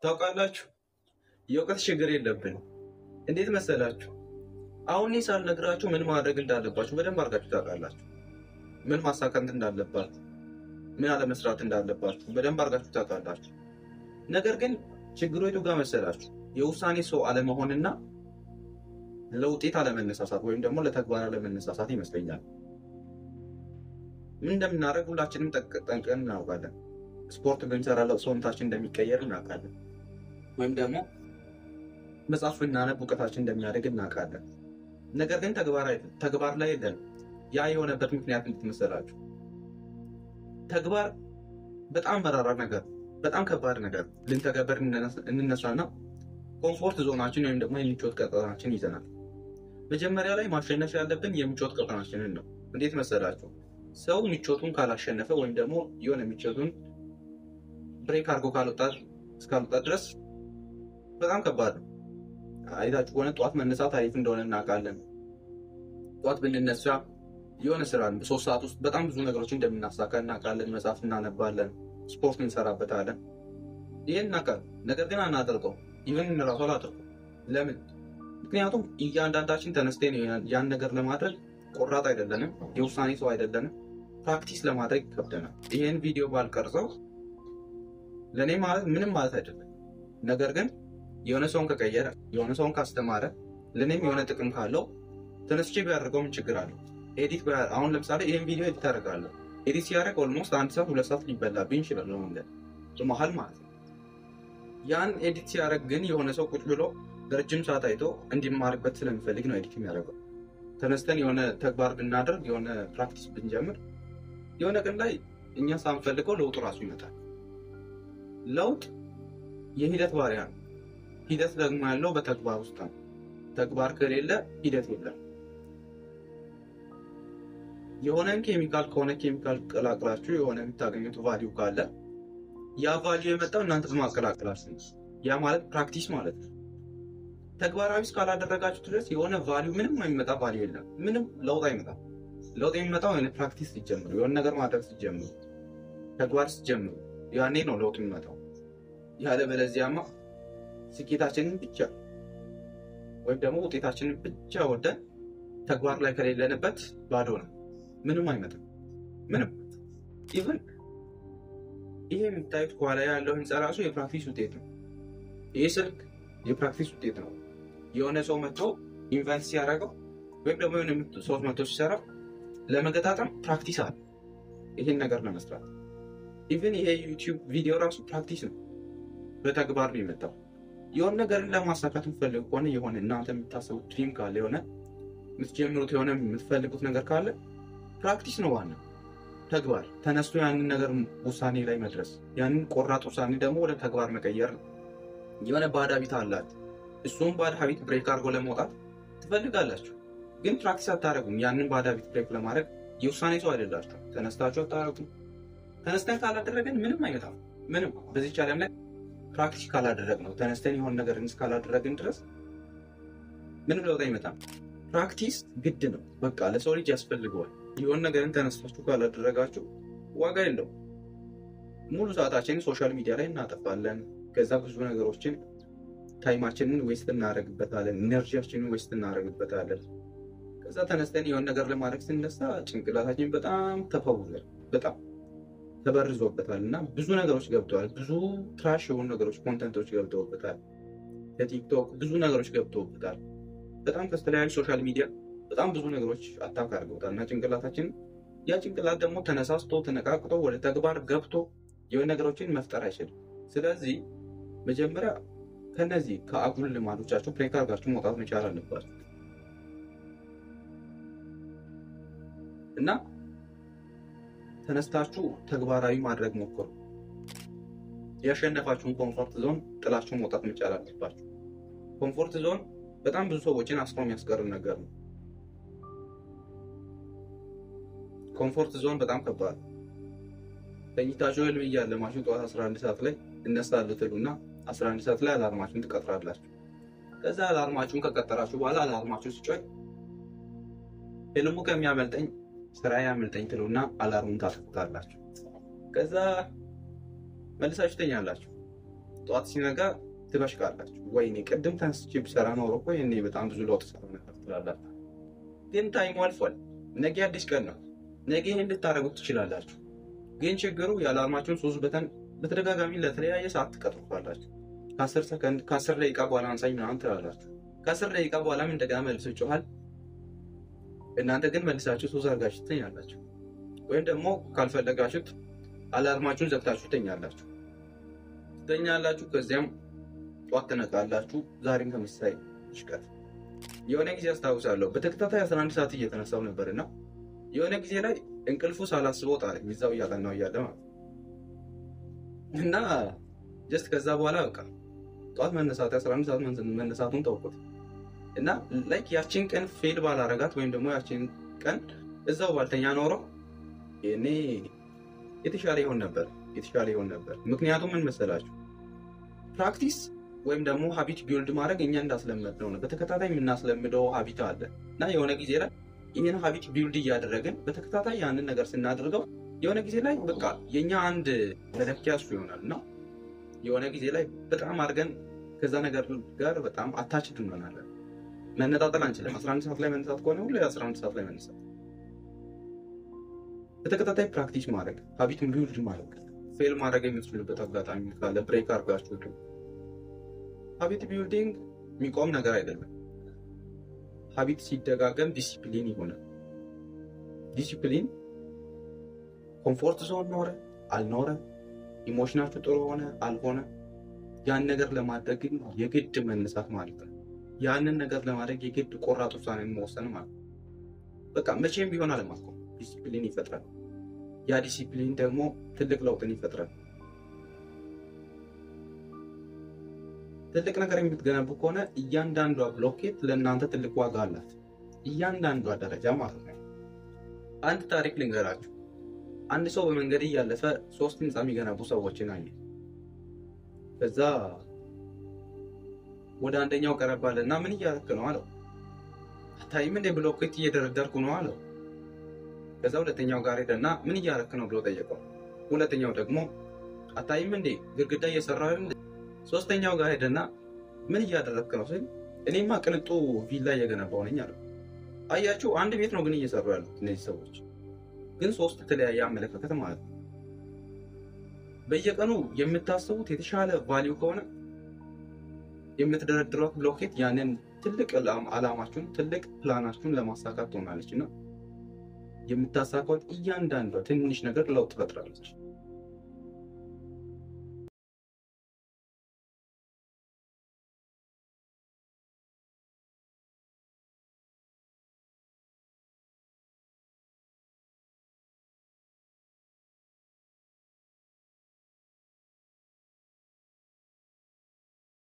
ታውቃላችሁ፣ የእውቀት ችግር የለብንም። እንዴት መሰላችሁ? አሁን እኔ ሳልነግራችሁ ምን ማድረግ እንዳለባችሁ በደንብ አድርጋችሁ ታውቃላችሁ። ምን ማሳካት እንዳለባችሁ፣ ምን አለመስራት እንዳለባችሁ በደንብ አድርጋችሁ ታውቃላችሁ። ነገር ግን ችግሩ የቱ ጋር መሰላችሁ? የውሳኔ ሰው አለመሆንና ለውጤት አለመነሳሳት ወይም ደግሞ ለተግባር አለመነሳሳት ይመስለኛል። ምን እንደምናደርግ ሁላችንም ጠንቅቀን እናውቃለን። ስፖርት ብንሰራ ሰውነታችን እንደሚቀየር እናውቃለን። ወይም ደግሞ መጽሐፍ ብናነብ እውቀታችን እንደሚያደግ እናውቃለን። ነገር ግን ተግባር ላይ የለን። ያ የሆነበት ምክንያት እንድትመሰላችሁ ተግባር በጣም መራራ ነገር፣ በጣም ከባድ ነገር ልንተገበር እንነሳና ኮምፎርት ዞናችን ወይም ደግሞ የምቾት ቀጠናችን ይዘናል። መጀመሪያ ላይ ማሸነፍ ያለብን የምቾት ቀጠናችንን ነው። እንዴት መሰላችሁ? ሰው ምቾቱን ካላሸነፈ ወይም ደግሞ የሆነ ምቾቱን ብሬክ አድርጎ እስካልወጣ ድረስ በጣም ከባድ ነው። አይታችሁ ከሆነ ጠዋት መነሳት አሪፍ እንደሆነ እናውቃለን። ጠዋት ብንነሳ የሆነ ስራ በሶስት ሰዓት ውስጥ በጣም ብዙ ነገሮች እንደምናሳካ እናውቃለን። መጽሐፍ እናነባለን፣ ስፖርት እንሰራበታለን። ይህን እናውቃለን። ነገር ግን አናደርገው። ይህን እንራሱ አላደርገው። ለምን? ምክንያቱም እያንዳንዳችን ተነስቴን ያን ነገር ለማድረግ ቆራጥ አይደለንም። የውሳኔ ሰው አይደለንም። ፕራክቲስ ለማድረግ ይከብደናል። ይህን ቪዲዮ ባልቀርጸው ለእኔ ማለት ምንም ማለት አይደለም። ነገር ግን የሆነ ሰውን ከቀየረ የሆነ ሰውን ካስተማረ ለእኔም የሆነ ጥቅም ካለው ተነስቼ ቢያደርገው ምን ችግር አለው? ኤዲት አሁን ለምሳሌ ይህን ቪዲዮ ኤዲት አደርጋለሁ። ኤዲት ሲያደርግ ኦልሞስት አንድ ሰዓት ሁለት ሰዓት ሊበላብኝ ይችላል መንገድ በመሀል ማለት ነው። ያን ኤዲት ሲያደርግ ግን የሆነ ሰው ቁጭ ብሎ ረጅም ሰዓት አይቶ እንዲማርበት ስለሚፈልግ ነው ኤዲት የሚያደርገው። ተነስተን የሆነ ተግባር ብናደርግ የሆነ ፕራክቲስ ብንጀምር የሆነ ቀን ላይ እኛ ሳንፈልገው ለውጡ ራሱ ይመጣል። ለውጥ የሂደት ባሪያ ነው። ሂደት ደግሞ ያለው በተግባር ውስጥ ነው። ተግባር ከሌለ ሂደት የለም። የሆነን ኬሚካል ከሆነ ኬሚካል ቀላቅላችሁ የሆነ የምታገኙት ቫሊዩ ካለ ያ ቫሊዩ የመጣው እናንተ በማቀላቀላችሁ ነው። ያ ማለት ፕራክቲስ ማለት ነው። ተግባራዊ እስካላደረጋችሁ ድረስ የሆነ ቫሊዩ ምንም የሚመጣ ቫሊዩ የለም። ምንም ለውጥ አይመጣም። ለውጥ የሚመጣው የሆነ ፕራክቲስ ሲጀምሩ፣ የሆነ ነገር ማድረግ ሲጀምሩ፣ ተግባር ሲጀምሩ ያኔ ነው ለውጥ የሚመጣው። ያለበለዚያማ ስኬታችንን ብቻ ወይም ደግሞ ውጤታችንን ብቻ ወደን ተግባር ላይ ከሌለንበት ባዶ ነው። ምንም አይመጣም። ምንም ኢቨን ይሄ የምታዩት ከኋላ ያለው ህንፃ ራሱ የፕራክቲስ ውጤት ነው። ይህ ስልክ የፕራክቲስ ውጤት ነው። የሆነ ሰው መጥቶ ኢንቨንት ሲያደርገው ወይም ደግሞ የሆነ ሰው መጥቶ ሲሰራ ለመገጣጠም ፕራክቲስ አለ። ይህን ነገር ለመስራት ኢቨን ይሄ ዩቲዩብ ቪዲዮ ራሱ ፕራክቲስ ነው። በተግባር ነው የመጣው። የሆነ ነገርን ለማሳካት የምትፈልጉ ከሆነ የሆነ እናንተ የምታስቡት ድሪም ካለ የሆነ የምትጀምሩት የሆነ የምትፈልጉት ነገር ካለ ፕራክቲስ ነው ዋናው ተግባር። ተነስቶ ያንን ነገር ውሳኔ ላይ መድረስ፣ ያንን ቆራጥ ውሳኔ ደግሞ ወደ ተግባር መቀየር ነው። የሆነ ባድ ሀቢት አላት። እሱም ባድ ሀቢት ብሬክ አድርጎ ለመውጣት ትፈልጋላችሁ፣ ግን ፕራክቲስ አታደረጉም። ያንን ባድ ሀቢት ብሬክ ለማድረግ የውሳኔ ሰው አይደላችሁ። ተነስታችሁ አታደረጉም። ተነስተን ካላደረገን ምንም አይመጣም። ምንም በዚች ዓለም ላይ ፕራክቲስ ካላደረግ ነው ተነስተን የሆነ ነገር እስካላደረግን ድረስ ምንም ለውጥ አይመጣም። ፕራክቲስ ግድ ነው። በቃ ለሰው ልጅ ያስፈልገዋል። የሆነ ነገርን ተነስታችሁ ካላደረጋችሁ ዋጋ የለው። ሙሉ ሰዓታችንን ሶሻል ሚዲያ ላይ እናጠፋለን። ከዛ ብዙ ነገሮችን ታይማችንን ዌስት እናደርግበታለን። ኢነርጂያችንን ዌስት እናደርግበታለን። ከዛ ተነስተን የሆነ ነገር ለማድረግ ስንነሳ ጭንቅላታችን በጣም ተፈውዟል። በጣም ተበርዞበታል እና ብዙ ነገሮች ገብተዋል። ብዙ ትራሽ የሆኑ ነገሮች ኮንተንቶች ገብተውበታል። ከቲክቶክ ብዙ ነገሮች ገብተውበታል። በጣም ከተለያዩ ሶሻል ሚዲያ በጣም ብዙ ነገሮች አታክ አድርገውታል እና ጭንቅላታችን ያ ጭንቅላት ደግሞ ተነሳስቶ ተነቃቅቶ ወደ ተግባር ገብቶ የሆነ ነገሮችን መፍጠር አይችልም። ስለዚህ መጀመሪያ ከነዚህ ከአጉል ልማዶቻቸው ብሬክ አድርጋችሁ መውጣት መቻል አለባቸው እና ተነስታችሁ ተግባራዊ ማድረግ ሞክሩ። ያሸነፋችሁን ኮምፎርት ዞን ጥላችሁ መውጣት መቻል አለባችሁ። ኮምፎርት ዞን በጣም ብዙ ሰዎችን አስሮ የሚያስቀር ነገር ነው። ኮምፎርት ዞን በጣም ከባድ ነው። ተኝታችሁ ህልም እያለማችሁ ጠዋት 11 ሰዓት ላይ እነሳለሁ ትሉና 11 ሰዓት ላይ አላርማችሁን ትቀጥራላችሁ። ከዛ አላርማችሁን ከቀጠራችሁ በኋላ አላርማችሁ ሲጮህ ህልሙ ከሚያመልጠኝ ስራ ያመልጠኝ ትሉና አላርሙን ታጠቁታላችሁ። ከዛ መልሳችሁ ተኛላችሁ። ጠዋት ሲነጋ ትበሽቃላችሁ። ወይኔ ቅድም ተነስቼ ብሰራ ኖሮ እኮ ይሄኔ በጣም ብዙ ለውጥ ሰራ ነበር ትላላችሁ። ግን ታይሙ አልፏል። ነገ አዲስ ቀን ነው። ነገ ይህን ልታደርጉት ትችላላችሁ። ግን ችግሩ የአላርማችሁን ሶስት በተን በተደጋጋሚ ለተለያየ ሰዓት ትቀጥሩታላችሁ። ከአስር ሰከንድ ከአስር ደቂቃ በኋላ አንሳኝ ምናምን ትላላችሁ። ከአስር ደቂቃ በኋላም እንደገና መልሶ ይጮሃል። እናንተ ግን መልሳችሁ ሶስት አድርጋችሁ ትተኛላችሁ። ወይም ደግሞ ካልፈለጋችሁት አላርማችሁን ዘግታችሁ ትተኛላችሁ ትተኛላችሁ። ከዚያም ጠዋት ትነቃላችሁ። ዛሬም ተመሳሳይ ይሽቀት የሆነ ጊዜ አስታውሳለሁ በተከታታይ 11 ሰዓት እየተነሳው ነበር እና የሆነ ጊዜ ላይ እንቅልፉ ሳላስበው ጣለኝ። እዛው እያጠናው እያለ ማለት እና ጀስት ከዛ በኋላ በቃ ጠዋት መነሳት 11 ሰዓት መነሳቱን ተውኩት እና ላይክ ያችን ቀን ፌል ባላረጋት ወይም ደግሞ ያችን ቀን እዛው ባልተኛ ኖረው እኔ የተሻለ ይሆን ነበር የተሻለ ይሆን ነበር። ምክንያቱም ምን መሰላችሁ ፕራክቲስ ወይም ደግሞ ሀቢት ቢውልድ ማድረግ እኛ እንዳስለመድነው ነው። በተከታታይ የምናስለምደው ሀቢት አለ እና የሆነ ጊዜ ላይ ይህን ሀቢት ቢውልድ እያደረግን በተከታታይ ያንን ነገር ስናደርገው የሆነ ጊዜ ላይ በቃ የእኛ አንድ መለኪያ እሱ ይሆናል እና የሆነ ጊዜ ላይ በጣም አድርገን ከዛ ነገር ጋር በጣም አታችድ እንሆናለን። መነጣጠል አንችልም። 11 ሰዓት ላይ መነሳት ከሆነ ሁሉ 11 ሰዓት ላይ መነሳት፣ በተከታታይ ፕራክቲስ ማድረግ ሀቢትን ቢውልድ ማድረግ ፌል ማድረግ የምትችሉበት አጋጣሚ ካለ ብሬክ አድርጋችሁ ሀቢት ቢልዲንግ የሚቆም ነገር አይደለም። ሀቢት ሲደጋገም ዲሲፕሊን ይሆናል። ዲሲፕሊን ኮምፎርት ዞን ኖረ አልኖረ፣ ኢሞሽናችሁ ጥሩ ሆነ አልሆነ፣ ያን ነገር ለማድረግ ግን የግድ መነሳት ማለት ነው። ያንን ነገር ለማድረግ የግድ ቆራጥ ውሳኔ መወሰን ማለት ነው። በቃ መቼም ቢሆን አለማቆም ዲሲፕሊን ይፈጥራል። ያ ዲሲፕሊን ደግሞ ትልቅ ለውጥን ይፈጥራል። ትልቅ ነገር የምትገነቡ ከሆነ እያንዳንዷ ብሎኬት ለእናንተ ትልቅ ዋጋ አላት። እያንዳንዷ ደረጃ ማለት ነው። አንድ ታሪክ ልንገራችሁ። አንድ ሰው በመንገድ እያለፈ ሶስት ህንፃ የሚገነቡ ሰዎችን አየ። ከዛ ወደ አንደኛው ቀረባለ እና ምን እያደረክ ነው አለው። አታይም እንደ ብሎኬት እየደረደርኩ ነው አለው። ከዛ ሁለተኛው ጋር ሄደና ምን እያደረክ ነው ብሎ ጠየቀው። ሁለተኛው ደግሞ አታይም እንዴ ግድግዳ እየሰራ ሶስተኛው ጋር ሄደና ምን እያደረግክ ነው ሲል እኔማ ቅንጡ ቪላ እየገነባሁ ነኝ አለው። አያችሁ አንድ ቤት ነው ግን እየሰሩ ያሉት እነዚህ ሰዎች ግን ሶስት የተለያየ አመለካከት ማለት ነው። በየቀኑ የምታስቡት የተሻለ ቫሊዩ ከሆነ የምትደረድሯት ብሎኬት ያንን ትልቅ አላማችሁን ትልቅ ፕላናችሁን ለማሳካት ትሆናለች እና የምታሳካት እያንዳንዷ ትንሽ ነገር ለውጥ ትፈጥራለች።